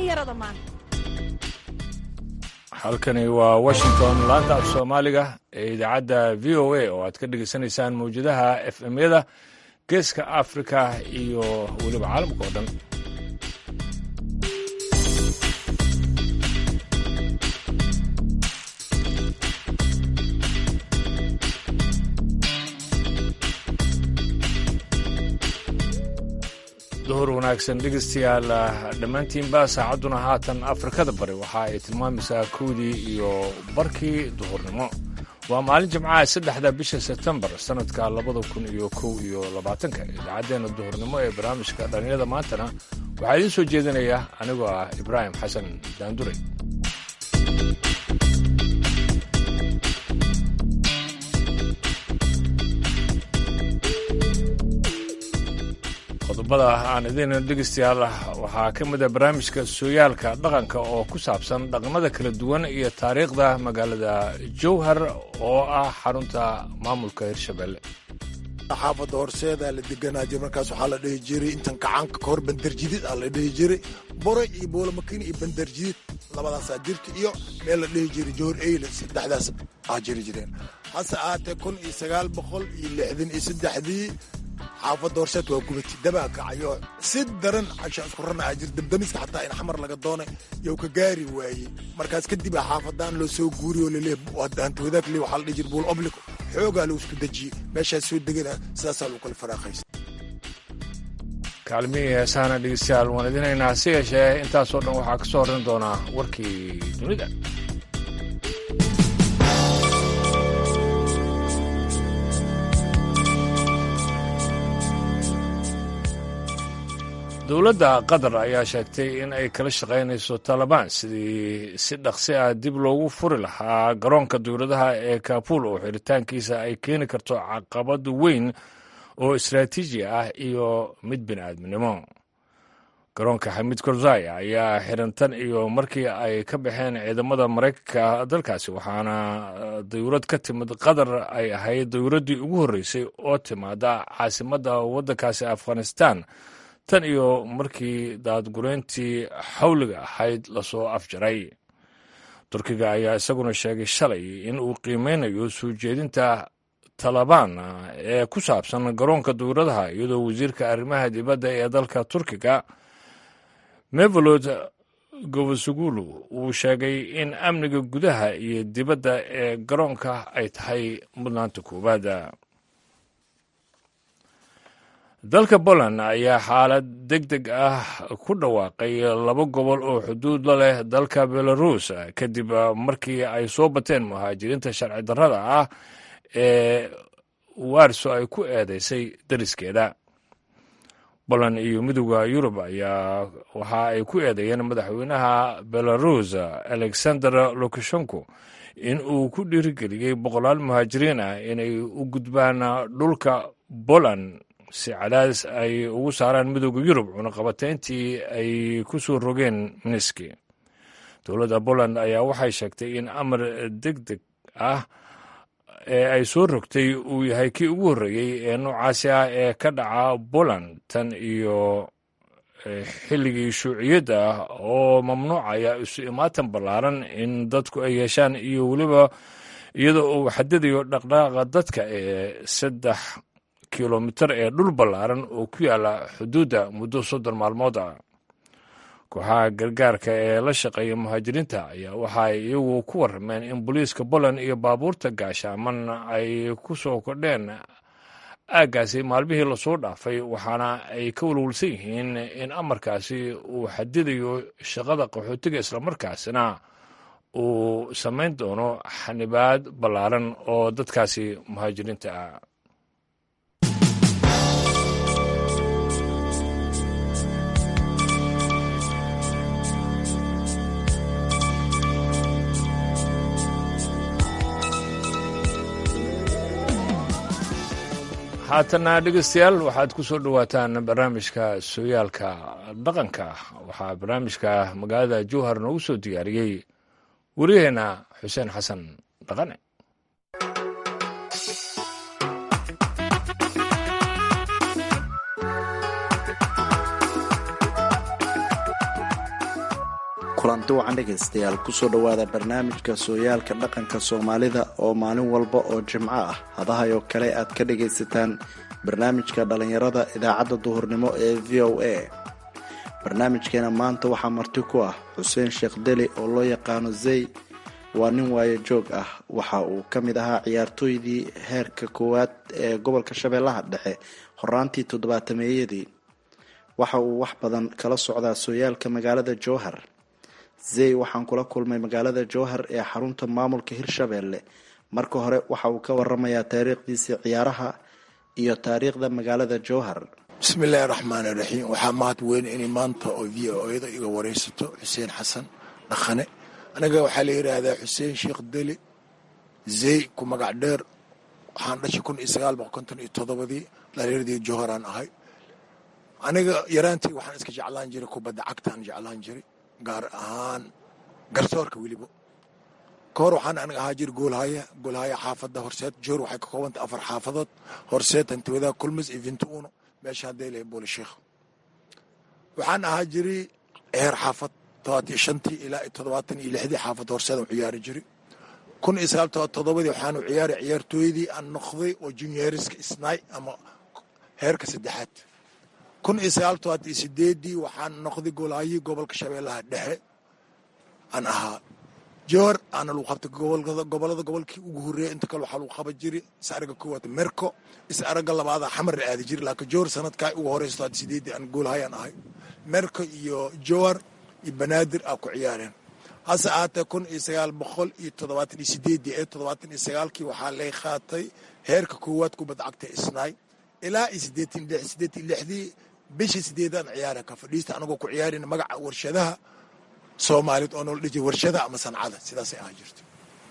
dhallinyarada maanta halkani waa washington laanta af soomaaliga ee idaacadda v o a oo aad ka dhegaysanaysaan mawjadaha f m-yada geeska afrika iyo weliba caalamka oo dhan duhur wanaagsan dhegeystayaal dhammaantiinba saacadduna haatan afrikada bari waxa ay tilmaamaysaa kowdii iyo barkii duhurnimo waa maalin jimcaha saddexda bisha sebtembar sannadka labada kun iyo kow iyo labaatanka idaacaddeenna duhurnimo ee barnaamijka dhallinyada maantana waxaa idiin soo jeedinaya anigoo ah ibraahim xasan daandure qodobada aan idin dhegeystayaal waxaa ka mid a barnaamijka sooyaalka dhaqanka oo ku saabsan dhaqnada kala duwan iyo taariikhda magaalada jowhar oo ah xarunta maamulka hirshabelle xaafadda horseedaa la deganaa jir markaas waxaa la dhihi jiray intan kacaanka kahor bandarjidid aa la dhihi jiray boray iyo boolamakin iyo bandarjidid labadaasaa jirta iyo meel la dhihi jiray joor eyle saddexdaas aa jiri jireen hase ahaatee kun iyo sagaal boqol iyo lixdan iyo saddexdii xaafadda horseed waa gubati dabaa kacayo si daran casha isku ranaa jir dabdamiska xataa in xamar laga doonay yow ka gaari waayey markaas kadib a xaafadaan loo soo guuriy oo laleeyahay hanti wadaag le waxaa la dhihi jira buul oblico xoogaa lagu isku dejiyey meeshaas soo degana sidaasaa lagu kala faraaqaysa kaalmihii heesaana dhegeystayaal waan idinaynaa si yeeshee intaasoo dhan waxaa ka soo horran doonaa warkii dunida dowladda qatar ayaa sheegtay in ay kala shaqaynayso taalibaan sidii si dhaqsi ah dib loogu furi lahaa garoonka dowladaha ee kaabul oo xiritaankiisa ay keeni karto caqabad weyn oo istaraatiiji ah iyo mid bini'aadminimo garoonka xamiid karzai ayaa xirantan iyo markii ay ka baxeen ciidamada maraykanka dalkaasi waxaana dawlad ka timid qatar ay ahayd dowladdii ugu horreysay oo timaada caasimadda waddankaasi afghanistan tan iyo markii daadgureyntii xawliga ahayd lasoo afjaray turkiga ayaa isaguna sheegay shalay in uu qiimeynayo soo jeedinta talabaan ee ku saabsan garoonka dowladaha iyadoo wasiirka arrimaha dibadda ee dalka turkiga mevolod govosugulu uu sheegay in amniga gudaha iyo dibadda ee garoonka ay tahay mudnaanta koowaad dalka poland ayaa xaalad deg deg ah ku dhawaaqay laba gobol oo xuduud la leh dalka belarus kadib markii ay soo bateen muhaajiriinta sharci darrada ah ee warso ay ku eedeysay dariskeeda poland iyo midooda yurub ayaa waxa ay ku eedeeyeen madaxweynaha belarus alexander lukashenko in uu ku dhiirigeliyey boqolaal muhaajiriin ah inay u gudbaan dhulka poland si cadaadis ay ugu saaraan midooda yurub cunaqabateyntii ay ku soo rogeen miniski dowladda poland ayaa waxay sheegtay in amar deg deg ah ee ay soo rogtay uu yahay kii ugu horreeyey ee noocaasi ah ee ka dhaca poland tan iyo xilligii shuuciyadda ah oo mamnuucaya isu imaatan ballaaran in dadku ay yeeshaan iyo weliba iyadoo uu xadadayo dhaqdhaqaaqa dadka ee saddex kilomitar ee dhul ballaaran oo ku yaala xuduudda muddo soddon maalmood ah kooxaha gargaarka ee la shaqeeya muhaajiriinta ayaa waxaay iyagu ku warrameen in booliiska poland iyo baabuurta gaashaaman ay ku soo kordheen aaggaasi maalmihii lasoo dhaafay waxaana ay ka walwalsan yihiin in amarkaasi uu xadidayo shaqada qaxootiga islamarkaasina uu samayn doono xanibaad ballaaran oo dadkaasi muhaajiriinta ah haatana dhegeystayaal waxaad ku soo dhowaataan barnaamijka sooyaalka dhaqanka waxaa barnaamijka magaalada jowhar noogu soo diyaariyey wariyaheenna xuseen xasan dhaqane kulanti wacan dhegaystayaal kusoo dhowaada barnaamijka sooyaalka dhaqanka soomaalida oo maalin walba oo jimco ah hadahayoo kale aad ka dhagaysataan barnaamijka dhallinyarada idaacadda duhurnimo ee v o a barnaamijkeena maanta waxaa marti ku ah xuseen sheekh deli oo loo yaqaano zey waa nin waayo joog ah waxa uu ka mid ahaa ciyaartooydii heerka koowaad ee gobolka shabeellaha dhexe horaantii toddobaatameeyadii waxa uu wax badan kala socdaa sooyaalka magaalada jowhar zey waxaan kula kulmay magaalada jowhar ee xarunta maamulka hirshabeelle marka hore waxa uu ka waramayaa taariikhdiisii ciyaaraha iyo taariikhda magaalada jowhar bismi illaahi raxmaani raxiim waxaa mahad weyn inay maanta oo v o da iga waraysato xuseen xasan dhaqane aniga waxaa la yidhaahdaa xuseen sheekh deli zey ku magac dheer waxaan dhashay kun iyo sagaal boqol konton iyo toddobadii dhalinyardii jowharaan ahay aniga yaraantii waxaan iska jeclaan jiray kubadda cagtaan jeclaan jiray gaar ahaan garsoorka weliba ka hor waxaan aniga ahaa jir goolhaya goolhaya xaafadda horseed joor waxay ka koobantay afar xaafadood horseed hantiwadaha kulmis iyo vintuuno meesha hadday lehay booli sheekh waxaan ahaa jiray heer xaafad todobaatan iyo shantii ilaa iyo toddobaatan iyo lixdii xaafad horseed aan ciyaari jiray kun iyo sagaal todoba toddobadii waxaanu ciyaaray ciyaartooydii aan noqday oo junioriska isnaay ama heerka saddexaad kun iyo sagaal todobaatan iyo sideedii waxaan noqday goolhayii gobolka shabeellaha dhexe aan ahaa joor aana lagu qabtay gobolada gobolkii ugu horreeyay inta kale waxaa lagu qaban jiray is araga koowaad merco is araga labaada xamar la aadi jiray laakiin joor sanadkaa ugu horeysa todobaatan sideedii aan goolhayaan ahay merco iyo joor iyo banaadir aa ku ciyaareen hase ahaatee kun iyo sagaal boqol iyo toddobaatan iyo sideedii ee toddobaatan iyo sagaalkii waxaa lay qaatay heerka koowaad kubadda cagta isnaay ilaa iyo sideetan lix sideetan lixdii bishii sideedaan ciyaara ka fadhiista anagoo ku ciyaarina magaca warshadaha soomaaliyeed oo noola dhijay warshadaha ama sancada sidaasay ahaa jirto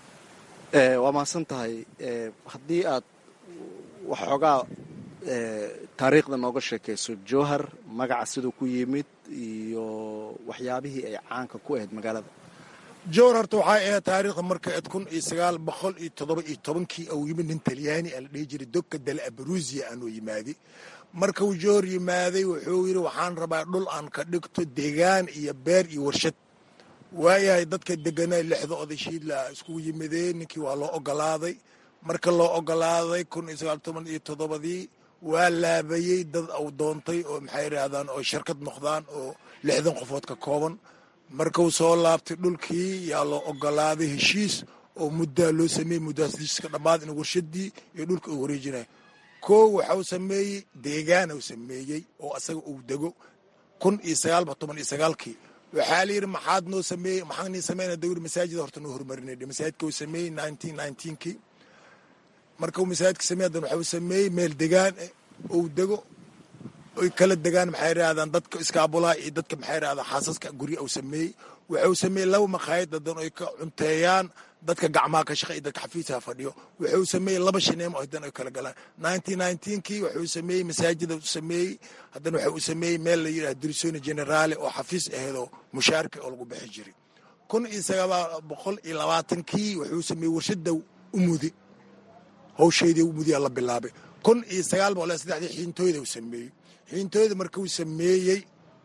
waa mahadsan tahay haddii aad waxoogaa taariikhda nooga sheekayso jowhar magaca siduu ku yimid iyo waxyaabihii ay caanka ku ahayd magaalada jowhar horta waxay ahayd taariikhda marka eed kun iyo sagaal boqol iyo toddoba iyo tobankii uu yimid nin talyaani a la dhihi jiray dogka dale abarusiya aanuu yimaaday marka uu jowhar yimaaday wuxuu yidhi waxaan rabaa dhul aan ka dhigto deegaan iyo beer iyo warshad waayahay dadka deganaa lixda odashiidla iskugu yimideen ninkii waa loo ogolaaday marka loo ogolaaday kun iyo sagaal toban iyo toddobadii waa laabayey dad uu doontay oo maxay yidhaahdaan oo shirkad noqdaan oo lixdan qofood ka kooban markuu soo laabtay dhulkii yaa loo ogolaaday heshiis oo muddaa loo sameeyey muddaas heshiiska dhammaad in warshadii iyo dhulka uu wareejinaya koo waxau sameeyey deegaan uu sameeyey oo asaga uu dego kun iyo sagaalba toban iyo sagaalkii waxaa la yidhi maxaad noo sameeyey maxaan nii sameyna dawri masaajida horta noo horumarinay masaajidka uu sameeyey nineteen nineteenkii marka uu masaajidka sameeyey haddana waxau sameeyey meel degaan uu dego oy kala degaan maxay yidhahdaan dadka iskaabulaha iyo dadka maxay yidhahdaan xaasaska gurya uu sameeyey wuxuu sameeyey laba maqaayad dadan oy ka cunteeyaan dadka gacmaha ka shaqa iyo dadka xafiisaha fadhiyo wuxuu sameeyey laba shineemo hadan ay kala galaan nineteen nineteenkii wuxuu sameeyey masaajida u sameeyey haddana waxa uu sameeyey meel la yidhaha dirisoni generaale oo xafiis aheedoo mushaarka oo lagu bixi jiray kun iyo sagaal boqol iyo labaatankii wuxuu sameeyey warshada umudi hawsheedii umudiyaa la bilaabay kun iyo sagaal boqol iyo saddexdii xiintooyda uu sameeyey xiintooyda markuu sameeyey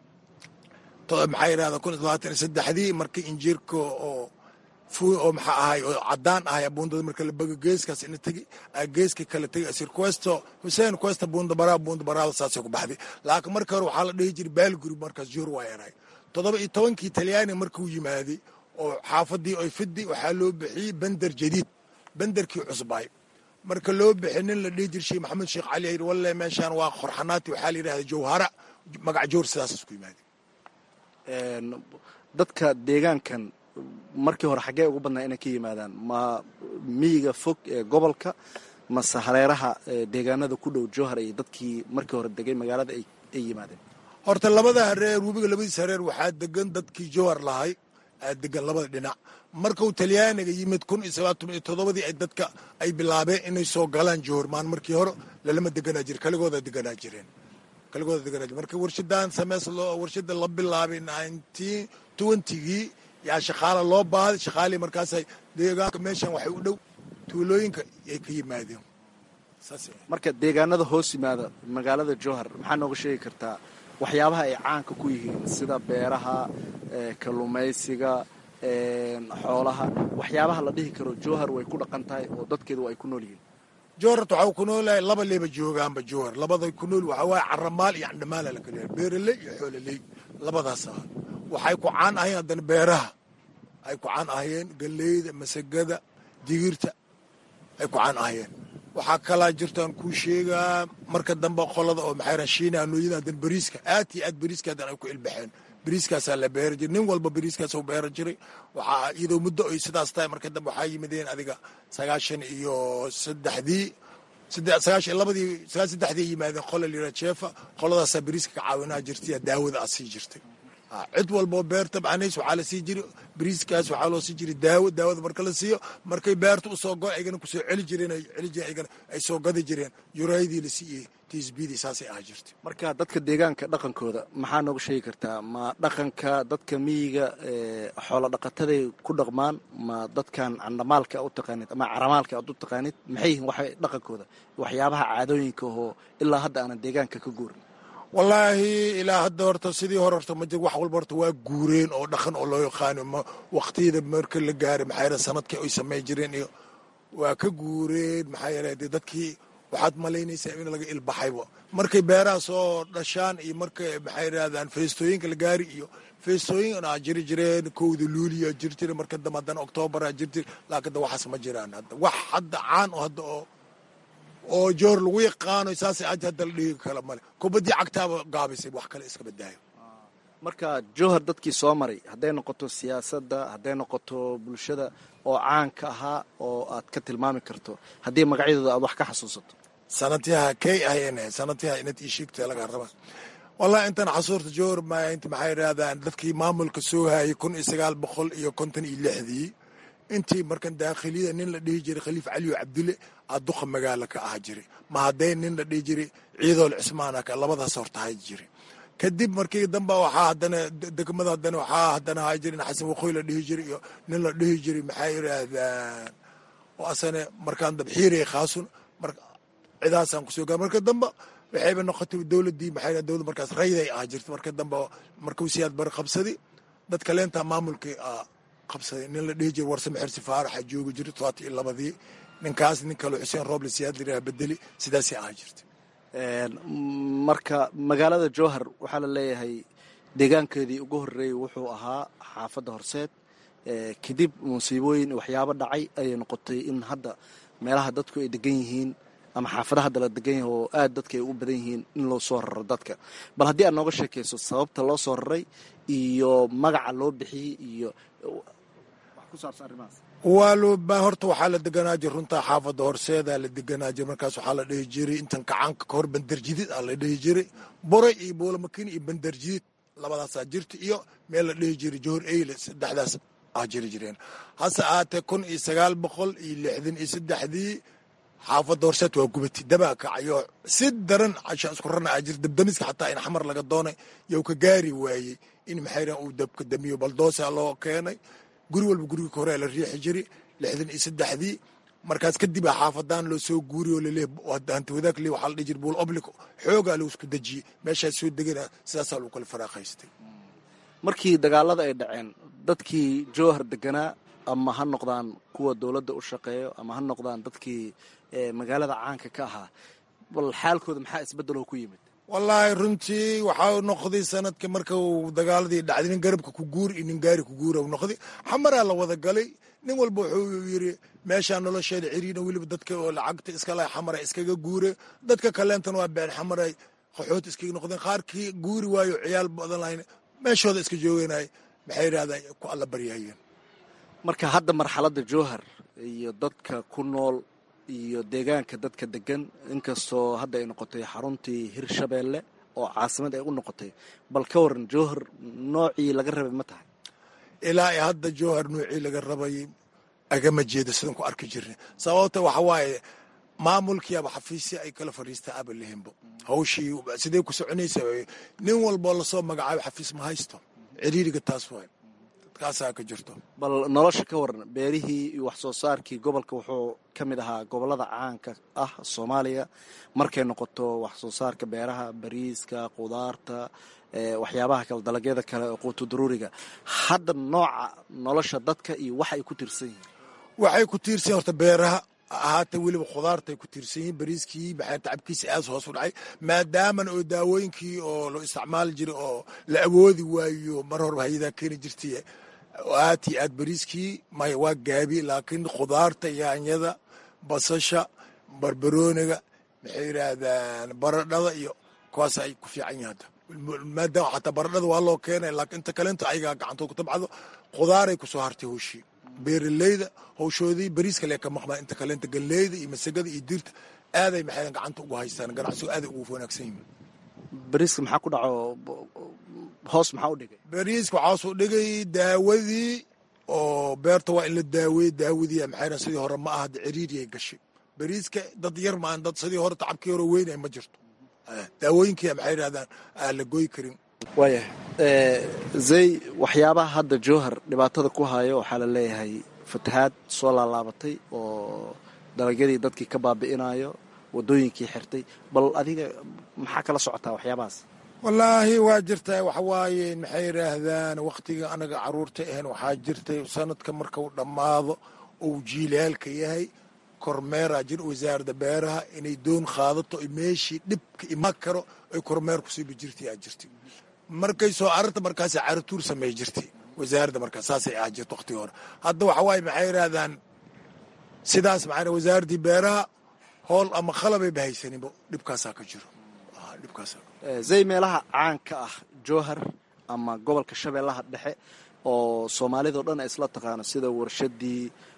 maxaa yidhahda kun iyo labaatan iyo saddexdii markii injiirka oo oo maxaa ahay oo cadaan ahay buundada marka la bogo geeskaas ina tegi geeska kala tegi asir questo hussein questa buunda baraa buunda baraada saasay ku baxday laakiin marka hore waxaa la dhihi jiray baalguri markaas joor waa yaray toddoba iyo tobankii talyaani markuu yimaaday oo xaafadii oy fidi waxaa loo bixiyey bender jadiid benderkii cusbaay marka loo bixi nin la dhihi jir sheekh maxamed sheekh cali yidhi walle meeshaan waa qorxanaati waxaa la yidhahda jawhara magac joor sidaas isku yimaaday dadka deegaankan markii hore xaggee ugu badnaa inay ka yimaadaan ma miyiga fog ee gobolka mase hareeraha deegaanada ku dhow jowhar iyo dadkii markii hore degay magaalada ay yimaadeen horta labada hareer webiga labadiis hareer waxaa degan dadkii jowhar lahay aa degan labada dhinac markuu talyaaniga yimid kun iyo sagaal iyo toddobadii ay dadka ay bilaabeen inay soo galaan jowhar maan markii hore lalama deganaa jire kaligooda deganaa jireen kaligooda deganaa jire marka warshadan sameys loo warshada la bilaabay nineteen twentygii yaa shaqaala loo baaday shaqaalii markaasay deegaanka meeshan waxay u dhow tuulooyinka ay ka yimaadeen marka deegaanada hoos yimaada magaalada jowhar maxaa nooga sheegi kartaa waxyaabaha ay caanka ku yihiin sida beeraha kalluumaysiga xoolaha waxyaabaha la dhihi karo jowhar way ku dhaqan tahay oo dadkeedu ay ku nool yihiin jowharta waxau ku noolahay laba leeba joogaanba jowhar labada ku nool waxaa waaye caramaal iyo candhamaala la kala yahay beeraley iyo xoololey labadaas ah waxay ku caan ahayeen haddana beeraha ay ku caan ahayeen galleyda masagada digirta ay ku caan ahayeen waxaa kalaa jirtaan kuu sheegaa marka dambe qolada oo maxay shiina nooyada hadan beriiska aad iyo aad beriiska hadan ay ku ilbaxeen beriiskaasaa la beeri jiray nin walba beriiskaas beera jiray waxaa iyadoo muddo ay sidaas tahay marka dambe waxaa yimideen adiga sagaashan iyo saddexdii sagaashan labadii sagaal saddexdii yimaadeen qola lira jeefa qoladaasaa beriiska ka caawinaa jirtay daawada aa sii jirtay cid walboo beerta macnays waxaa la sii jiri beriiskaas waxaa loo sii jiri daawo daawada marka la siiyo markay beerta usoo go aygana kusoo celi jireen ay celi jireen aygana ay soo gadi jireen yuraydii la siiyey tisbidii saasay ahaa jirtay marka dadka deegaanka dhaqankooda maxaa nooga sheegi kartaa ma dhaqanka dadka miyiga xoolo dhaqataday ku dhaqmaan ma dadkan candhamaalka u taqaanid ama caramaalka aad u taqaanid maxay yihiin waxa dhaqankooda waxyaabaha caadooyinka oo ilaa hadda aanan deegaanka ka guurin wallaahi ilaa hadda horta sidii hore horta ma jir wax walba horta waa guureen oo dhaqan oo loo yaqaano ma waqtiyada marka la gaaray maxaa yeele sanadkii ay samay jireen iyo waa ka guureen maxaa yeele dee dadkii waxaad malaynaysaa in laga ilbaxayba markay beeraha soo dhashaan iyo markay maxay yidhahdaan feestooyinka la gaari iyo feestooyin aa jiri jireen kowda luuliya jiri jire marka dambe haddana oktoobaraa jiri jire laakiin da waxaas ma jiraan hadda wax hadda caan oo hadda oo oo joor lagu yaqaano saasay aja hadda la dhigi kala male kubaddii cagtaaba gaabisay wax kale iska badaayo marka jowhar dadkii soo maray hadday noqoto siyaasadda hadday noqoto bulshada oo caanka ahaa oo aad ka tilmaami karto haddii magacyadooda aad wax ka xasuusato sanadyaha kay ahayn sanadyaha inad ii sheegta laga raba wallahi intan xasuurta jowhar maya inta maxay yidhahdaan dadkii maamulka soo hayay kun iyo sagaal boqol iyo konton iyo lixdii intii markan daakhiliyada nin la dhihi jiray khaliif caliyo cabdille aduqa magaala ka ah jiray ma hadday nin la dhihi jiray ciidool cismaanaka labadaas horta hay jiray kadib markii dambe waxaa haddana degmada haddana waxaa haddana hay jiray xasan waqooyi la dhihi jiray iyo nin la dhihi jiray maxay yidhaahdaan oo asane markaan dab xiiraya khaasun mar cidaasaan kusoo gaa marka dambe waxayba noqotay dowladdii maxay dowlad markaas rayday ah jirta marka dambe markuu siyaad bari qabsaday dadka leentaa maamulkii qabsaday nin la dhihi jira warsame xirsi faaraxa joogi jiray todobaata iyo labadii ninkaas nin kaloo xuseen rooble siyaad liraa bedeli sidaasay ahaa jirtay marka magaalada jowhar waxaa la leeyahay deegaankeedii ugu horreeyey wuxuu ahaa xaafadda horseed kadib musiibooyin waxyaabo dhacay ayay noqotay in hadda meelaha dadku ay degan yihiin ama xaafadaha hadda la degan yahay oo aad dadka ay ugu badan yihiin in loo soo raro dadka bal haddii aad nooga sheekayso sababta loo soo raray iyo magaca loo bixiyey iyo wax ku saabsan arrimahaas waa loo ba horta waxaa la deganaa jir runtaa xaafadda horseedaa la deganaa jir markaas waxaa la dhihi jiray intan kacaanka kahor bandarjidid aa la dhihi jiray boray iyo boolamakin iyo bandarjidid labadaasaa jirta iyo meel la dhihi jiray johor eyle saddexdaas aa jiri jireen hase ahaatee kun iyo sagaal boqol iyo lixdan iyo saddexdii xaafadda horseed waa gubati dabaa kacayo si daran casha isku rana aa jir dabdamiska xataa in xamar laga doonay yow ka gaari waayey in maxayran uu dabka damiyo baldoosa loo keenay guri walba gurigii ka hore la riixi jiri lixdan iyo saddexdii markaas kadib a xaafadaan loo soo guuriy oo laleeh hanti wadaag le waxaa la dhihi jiri buul oblic xoogaa lagu isku dejiyey meeshaas soo degana sidaasaa lagu kala faraaqaystay markii dagaalada ay dhaceen dadkii jowhar deganaa ama ha noqdaan kuwa dowladda u shaqeeyo ama ha noqdaan dadkii magaalada caanka ka ahaa bal xaalkooda maxaa isbeddeloo ku yimid wallaahi runtii waxaa noqday sanadka marka uu dagaaladii dhacday nin garabka ku guuri iyo nin gaari ku guura noqday xamaraa la wada galay nin walba wuxuu yiri meeshaa nolosheeda ciriina weliba dadka oo lacagta iskala xamara iskaga guure dadka kaleentan waa been xamaray qaxood iskaga noqdeen qaarkii guuri waayo ciyaal badan lahayn meeshooda iska jooganay maxay yidhahdaa ku alla baryayeen marka hadda marxaladda jowhar iyo dadka ku nool iyo deegaanka dadka degan inkastoo hadda ay noqotay xaruntii hirshabeelle oo caasimad ay u noqotay bal ka waran jowhar noocii laga rabay ma tahay ilaa i hadda jowhar noocii laga rabay agama jeedo sidan ku arki jirna sababta waxa waaye maamulkiiaba xafiisya ay kala fadhiistaa aba lehinbo hawshii sidee ku soconaysa nin walboo lasoo magacaabo xafiis ma haysto ciriiriga taas waay kaasaa ka jirto bal nolosha ka waran beerihii iyo wax soo saarkii gobolka wuxuu ka mid ahaa gobolada caanka ah soomaaliya markay noqoto wax soo saarka beeraha bariiska qudaarta waxyaabaha kale dalagyada kale ee quutu daruuriga hadda nooca nolosha dadka iyo wax ay ku tiirsan yihiin waxay ku tiirsan yihin horta beeraha ahaata weliba khudaartay ku tiirsan yihiin bariiskii maxaa tacabkiisa aad hoos u dhacay maadaaman oo daawooyinkii oo loo isticmaali jiray oo la awoodi waayo mar horba hayadaa keeni jirtay aad iyo aad bariiskii maya waa gaabi laakiin khudaarta yaanyada basasha barbarooniga maxay yidhaahdaan baradhada iyo kuwaas ay ku fiican yihin hadda maadaama xataa baradhada waa loo keenay laakiin inta kalenta ayagaa gacantood ku tabcdo khudaaray ku soo hartay howshii beeraleyda howshoodii bariiska lee ka maqmaa inta kalenta galleyda iyo masagada iyo diirta aaday maxay gacanta ugu haystaan ganacsigu aaday ugu wanaagsan yihiin bariiska maxaa ku dhaco hoos maxaa u dhigay bariiska waxaasuu dhigay daawadii oo beerta waa in la daaweeye daawadii maxay sidii hore ma aha ciriiriyay gashay bariiska dad yar maan dad sidii hore tacabkii hore weynay ma jirto daawooyinkii maxay yidhahdaan aan la goy karin waayah zay waxyaabaha hadda jowhar dhibaatada ku hayo waxaa la leeyahay fatahaad soo laalaabatay oo dalagyadii dadkii ka baabi'inayo wadooyinkii xirtay bal adiga maxaa kala socotaa waxyaabahaas wallaahi waa jirtaa waxawaaye maxay yidhaahdaan wakhtiga anaga caruurta ahayn waxaa jirtay sanadka markau dhammaado uu jiilaalka yahay kormeeraa jir wasaaradda beeraha inay doon qaadato meeshii dhibka imaan karo ay kormeer kusiibi jirtay aa jirtay markay soo ararta markaas caratuur samey jirtay wasaaradda markaas saasay ahaa jirta wakhtiga hore hadda waxawaaye maxay yidhaahdaan sidaas maxaa wasaaraddii beeraha howl ama qalabay bahaysaninbo dhibkaasaa ka jiro dhibkaas zay meelaha caanka ah jowhar ama gobolka shabeellaha dhexe oo soomaalidao dhan ay isla taqaano sida warshadii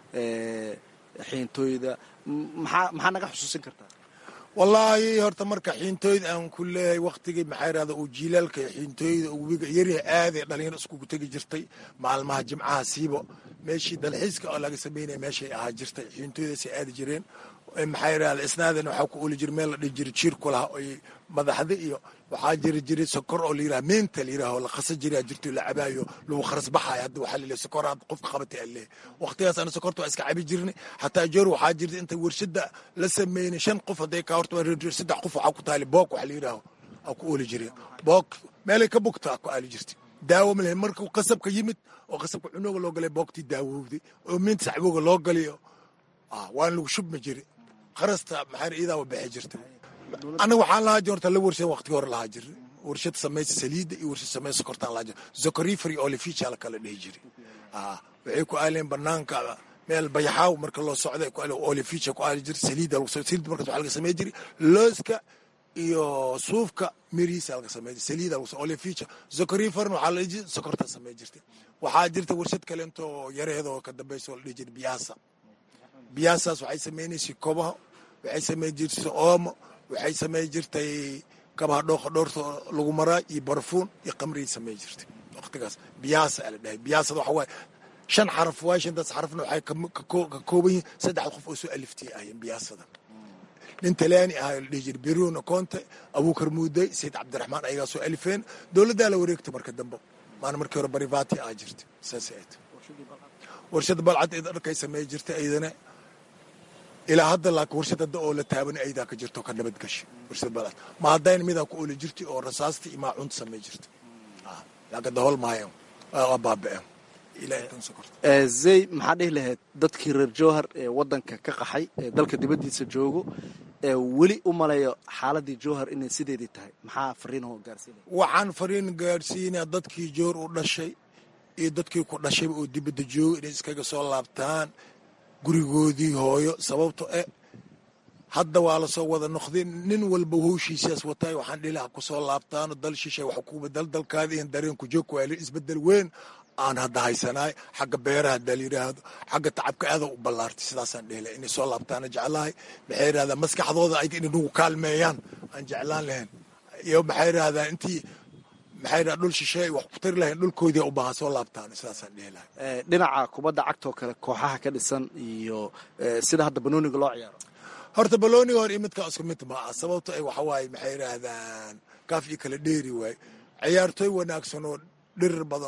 xiintooyda maxaa maxaa naga xusuusin kartaa wallaahi horta marka xiintooyda aan ku leeyahay waktigii maxaa yidhahda uu jiilaalka xiintooyda webiga yaryaha aaday dhalinyaro iskugu tegi jirtay maalmaha jimcaha siibo meeshii dalxiiska oo laga sameynaya meeshay ahaa jirtay xiintooydaasay aadi jireen maxaa yidhahda isnaadan waxaa ku oli jira meel la dhihi jiray jiirku laha oy madaxda iyo waxaa jiri jiray sokor oo layidhaha meenta layidhaho la khasa jiraa jirto la cabaayo lagu kharas baxayo hadda waxaa laleeyahay sokor hadda qofka qabatay aan leeyahay waqtigaas ana sokorta waa iska cabi jirnay xataa joor waxaa jirta inta warshada la sameynay shan qof hadday kaa horta saddex qof waxaa ku taali boog waxa la yidhaaho aa ku ooli jiray boog meelay ka bugta ku aali jirtay daawo ma lahayn markuu qasabka yimid oo qasabka cunooga loo galay boogtii daawowday oo meenta saxbooga loo galiyo waan lagu shubmi jiray qarasta maxaa iidaa bixi jirta anaga waxaan lahaa jir horta la warshad waqtigi hore lahaa jir warshad samaysa saliidda iyo warshad samaysa sokortaan lahaa jir zocoriferi olificha la kala dhihi jiray waxay ku aaleen banaanka meel bayaxaaw marka loo socday olificha ku aali jir saliidda saliidda markaas waxaa laga samey jiray looska iyo suufka mirihiisa laga samey jiray saliidda lagu olificha zocoriferna waxaa la dhihi jiray sokortaa samey jirtay waxaa jirta warshad kale intoo yareedoo ka dambaysa oo la dhihi jiray biyaasa biyaasaas waxay sameynaysay kobaha waxay samey jirtay oomo waxay samey jirtay kabaha dhooqa dhoorta lagu maraa iyo barfuun iyo qamriay samey jirtay waqtigaas biyaasa ala dhahay biyaasada waxa waaye shan xaraf waay shantaas xarafna waxay ka kooban yihiin saddex qof oo soo aliftay ahayeen biyaasada nin talyaani ahaa la dhihi jiray beruno conte abuukar muudey sayid cabdiraxmaan ayagaa soo alifeen dowladdaa la wareegtay marka dambe maana markii hore barivati ah jirtay saas ayd warshada balcad dharkay samey jirtay aydana ilaa hadda laakiin warshad hadda oo la taaban aydaa ka jirto ka nabad gashay warshad balcad ma haddayna midaa ku ooli jirtay oo rasaasta iyo maacuunta samey jirtay laakiin dahol maayo waa baaba'een zey maxaa dhihi lahayd dadkii reer jowhar ee wadanka ka qaxay ee dalka dibaddiisa joogo ee weli u maleeyo xaaladii jowhar inay sideedii tahay maxaa fariinho gaarsiinaya waxaan fariin gaadhsiinaa dadkii joor u dhashay iyo dadkii ku dhashayba oo dibadda jooga inay iskaga soo laabtaan gurigoodii hooyo sababto eh hadda waa lasoo wada noqday nin walba howshiisaas wataay waxaan dhilaha kusoo laabtaano dal shishay wax kuba dal dalkaadi in dareen ku joog waa isbedel weyn aan hadda haysanaay xagga beeraha haddaa la yidhaahdo xagga tacabka aada u ballaartay sidaasaan dhehla inay soo laabtaana jeclahay maxay yidhahdaa maskaxdooda ay inagu kaalmeeyaan aan jeclaan lahayn iyo maxay yidhahdaa intii maxay yidhahdaa dhul shisheey wax ku tari lahayn dhulkoodii u baahan soo laabtaan sidaasaan dhihi lahay dhinaca kubadda cagtoo kale kooxaha ka dhisan iyo sida hadda banooniga loo ciyaaro horta balooniga hor iyo midkaa isku mid ma ah sababto ay waxa waaye maxay yidhaahdaan kaaf iyo kala dheeri waaye ciyaartooy wanaagsan oo dhirir badan oo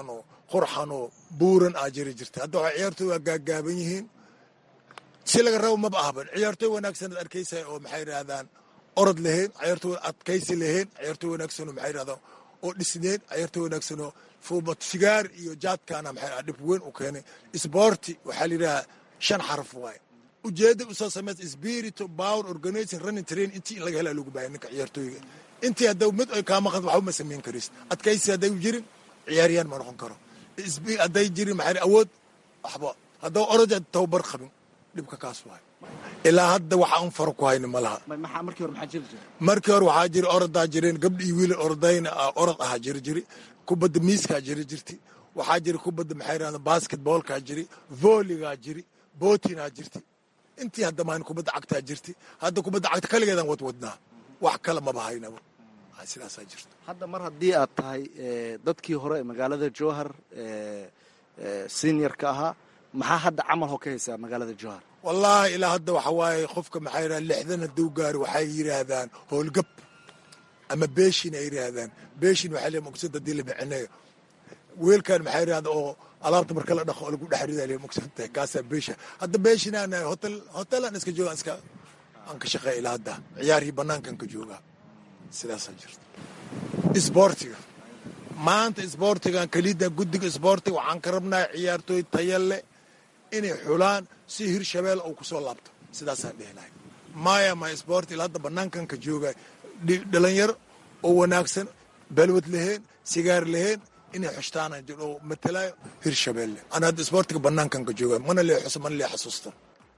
qurxanoo buuran aa jiri jirta hadda waxaa ciyaartooy waa gaagaaban yihiin si laga rabo maba ahban ciyaartooy wanaagsan ad arkaysa oo maxay yidhahdaan orod lahayn ciyaartooy adkaysi lahayn ciyaartooy wanaagsanoo maxay yidhahdaan oo dhisneyn ciyaartooy wanaagsanoo fuubat sigaar iyo jaadkaana maxay dhib weyn u keenay isboorti waxaa la yidhahaa shan xaraf waaye ujeedda usoo samaysa spirito power organizing running train intii in laga helaa lagu baahaya ninka ciyaartooyga intii hadda mid ay kaa maqan waxba ma samayn karis adkaysi hadday jirin ciyaariyaan ma noqon karo hadday jirin maxaa awood waxba haddaba orod tababar qabin dhibka kaas waaye ilaa hadda waxa un faro ku hayni ma laha markii hore waxaa jiri orodaa jireen gabdha iyo wiil orodayna orod ahaa jiri jiri kubadda miiskaa jiri jirti waxaa jiri kubadda maxay yidhahda basketboolkaa jiri vooligaa jiri bootinaa jirti intii hadda maan kubadda cagtaa jirti hadda kubadda cagta kaligeedaan wadwadnaa wax kale maba haynaba sidaasaa jirta hadda mar haddii aad tahay dadkii hore ee magaalada jowhar seniorka ahaa maxaa hadda camal ho ka haysaa magaalada jowhar wallaahi ilaa hadda waxa waaye qofka maxaa yidhaha lixdan hadduu gaari waxay yidhaahdaan howlgab ama beeshin ay yidhaahdaan beeshin waxaa leeyahay muqsad haddii la micineeyo weelkan maxaa yidhahda oo alaabta marka la dhaqo oo lagu dhex ridaa leeyahay muqsad tahay kaasaa beesha hadda beeshinaan hotel hotelaan iska jooga iska aan ka shaqeeya ilaa hadda ciyaarihii bannaankan ka joogaa sidaasaa jirta isboortiga maanta isboortigan keliida guddiga isboortiga waxaan ka rabnaa ciyaartooy taya leh inay xulaan si hirshabeel uu kusoo laabto sidaasaan dhehlahay maya ma isboorti ilaa hadda bannaankan ka jooga dhalinyar oo wanaagsan balwad laheen sigaar laheen inay xushtaana oo matalayo hirshabeelle ana hadda isboortiga bannaankan ka jooga mana lee xuso mana lee xasuusta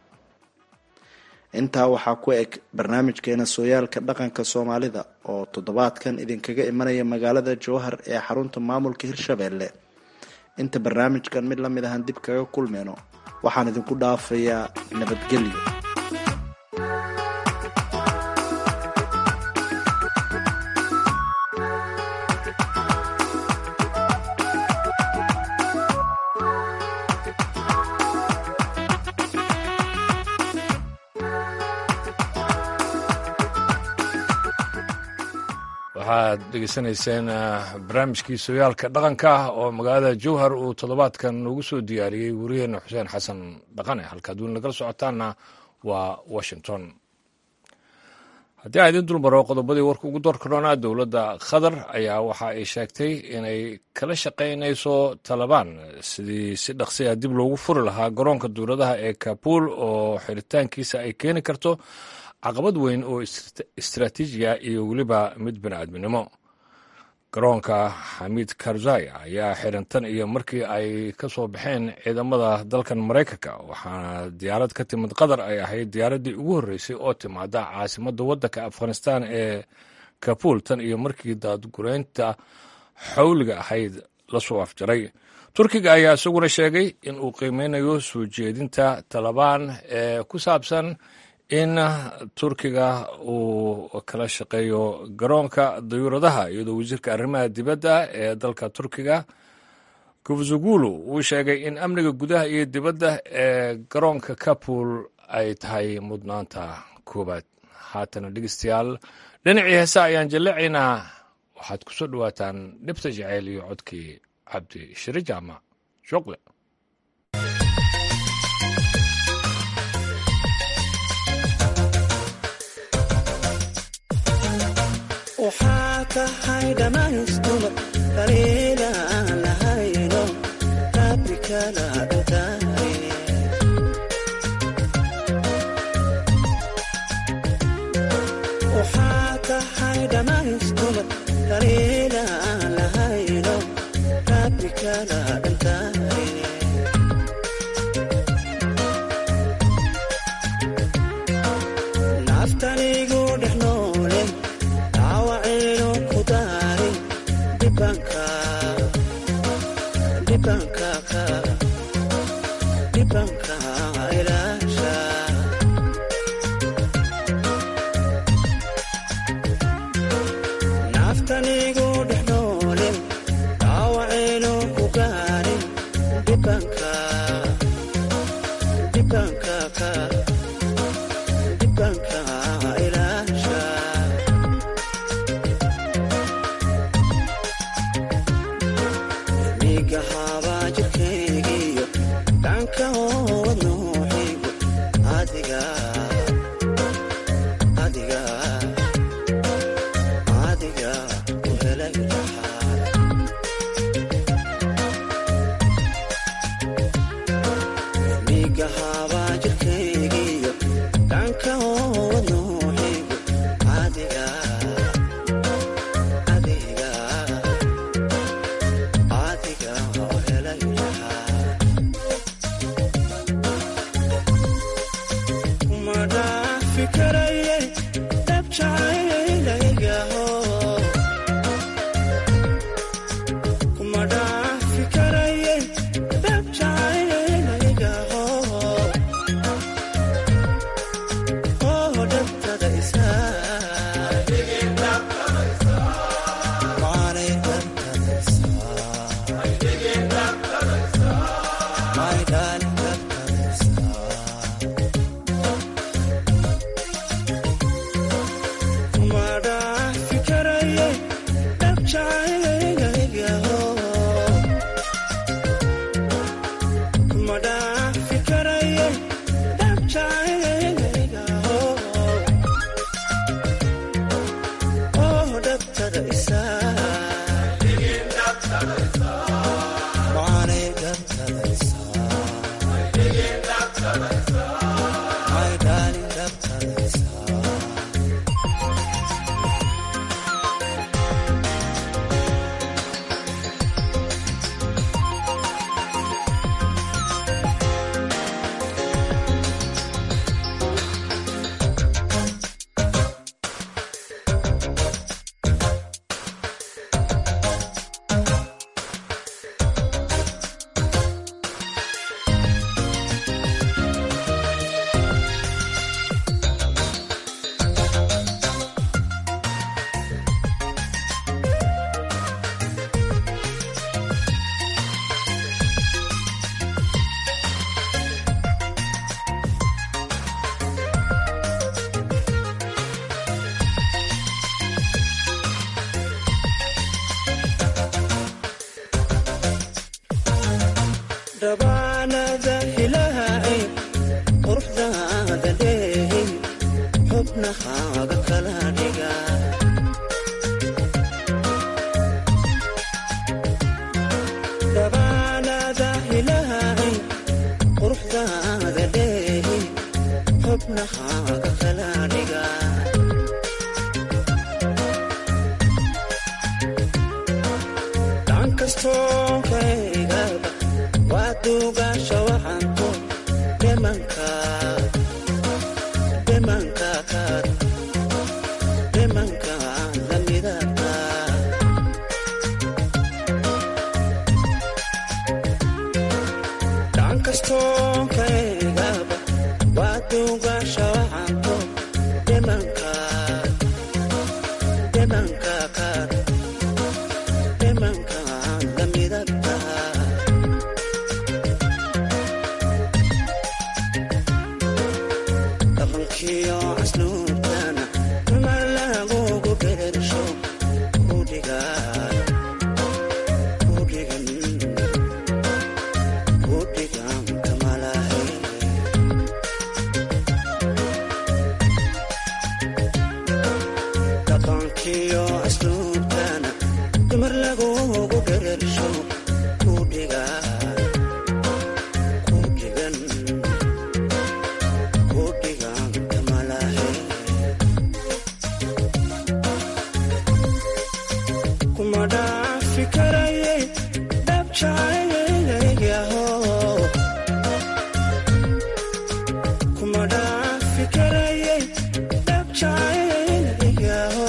intaa waxaa ku eg barnaamijkeena sooyaalka dhaqanka soomaalida oo toddobaadkan idinkaga imanaya magaalada jowhar ee xarunta maamulka hirshabeelle inta barnaamijkan mid lamid ahan dib kaga kulmeyno waxaan idinku dhaafayaa nabadgelyo waxaad dhegeysanayseen barnaamijkii sooyaalka dhaqanka oo magaalada jowhar uu toddobaadkan noogu soo diyaariyey wariyeena xuseen xasan dhaqane halkaad weli nagala socotaanna waa washington haddii aan idin dulmaro qodobadii warka ugu door karoonaa dowladda qatar ayaa waxa ay sheegtay inay kala shaqaynayso talabaan sidii si dhaqsiya dib loogu furi lahaa garoonka dowladaha ee kabuul oo xiritaankiisa ay keeni karto caqabad weyn oo istaraatiijiya iyo weliba mid bini'aadminimo garoonka xamiid karzai ayaa xiran tan iyo markii ay ka soo baxeen ciidamada dalkan maraykanka waxaana diyaarad ka timid qatar ay ahayd diyaaraddii ugu horreysay oo timaada caasimadda waddanka afghanistan ee kabuul tan iyo markii daadgureynta xawliga ahayd la soo afjaray turkiga ayaa isaguna sheegay in uu qiimeynayo soo jeedinta talabaan ee ku saabsan in turkiga uu kala shaqeeyo garoonka dayuuradaha iyadoo wasiirka arrimaha dibadda ee dalka turkiga kufzugulu uu sheegay in amniga gudaha iyo dibadda ee garoonka kabul ay tahay mudnaanta koowaad haatana dhegeystayaal dhinacii heesa ayaan jaleecaynaa waxaad ku soo dhowaataan dhibta jaceyl iyo codkii cabdi shire jaamac shuqle waxaa tahay dhammaystuma kaliila aan lahayno rabbi kala dhutaay waxaa tahay dhammaystuma kaliila aan lahayno rabbi kala dhutaay naftanigu dhex noole dhaawacayno ku daarin dhibanka dhibanka ka dhibanka ilaasha naftanigu dhex noole dhaawacayno ku gaarin dhibanka dhibanka ka dhibanka ilaasha miga haba jirkaygiyo dhanka wadnuuxigu adiga adiga adiga ku helay dhaxaa migahaaba jirkaygiyo dhanka wadnuuxigu adiga adiga adiga oo helay dhaxaa kuma dhaafi karayay dhabjacaylaygaho kuma dhaafi karayay dhabjacaylaygaho oo dhabtada isaa maanay dhabtada isaa my darling dhabtada isaa kuma dhaafi karayay dhabjacaylaygaho kuma dhaafi karayay dhabjacaylaygaho oo dhabtada isaa maanay dhabtada isaa my darling dhabtada isaa dhabaanada ilaahay quruxdaada dheehay xubnahaaga kala dhiga dhabaanada ilaahay quruxdaada dheehay xubnahaaga kala dhiga dhan kastoo kaygaba waa duugaasha waxaanku dhimanka dhimanka kaad dhimanka lamidata dhan kastoo kaygaba waa duugaasha waxaanku dhimanka dhimanka kaad dhimanka lamidata dhaqankiyo casluubtana ma lagugu berersho kudhigan kudhigan kudhigan kamalahay dhaqankiyo casluubtana dumar lagugu berersho kudhigan kudhigan kudhigan kamalahay kuma dhaafi karayay dhabjacaylaygaho kuma dhaafi karayay dhabjacaylaygaho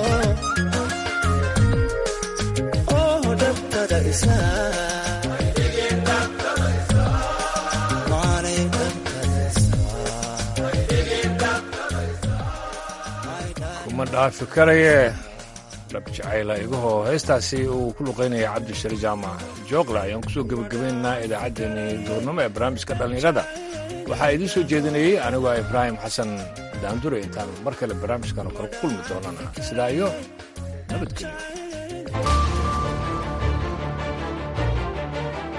oo dhabtada isaa maanay dhabtada isaa kuma dhaafi karaye dhab jacayla igahoo heestaasi uu ku luqaynaya cabdishari jaamac jooqla ayaan kusoo gebagabaynaynaa idaacaddeenii duurnimo ee barnaamijka dhallinyarada waxaa idiin soo jeedinayey anigoo ibraahim xasan daandure intaan mar kale barnaamijkan oo kale ku kulmi doonana sidaa iyo nabadgelyo